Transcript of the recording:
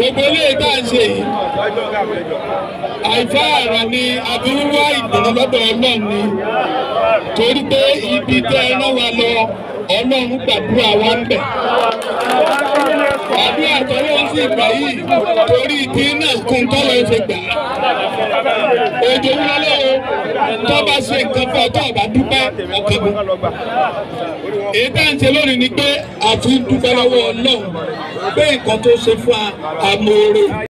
gbogbo ilé tá à ń ṣe yìí àìfá àrà ni abirúwá ìdùnnú lọ́dọ̀ ọlọ́run ni torí pé ibi tẹ́ ẹ rán wa lọ ọlọ́run gbàdúrà wa ń bẹ̀. àdúrà tọ́lọ́run sì gbà yìí torí tí náà kún tọ́lọ́ ṣe gbà. òjò ń lọ́lọ́ o tó bá ṣe nǹkan fún ọ tó bá dúpẹ́ ọkàn mi. èyí tá à ń ṣe lónìí ni pé àfi dúpẹ́ lọ́wọ́ ọlọ́run pé nǹkan tó ṣe fún wa àmọ́ oore.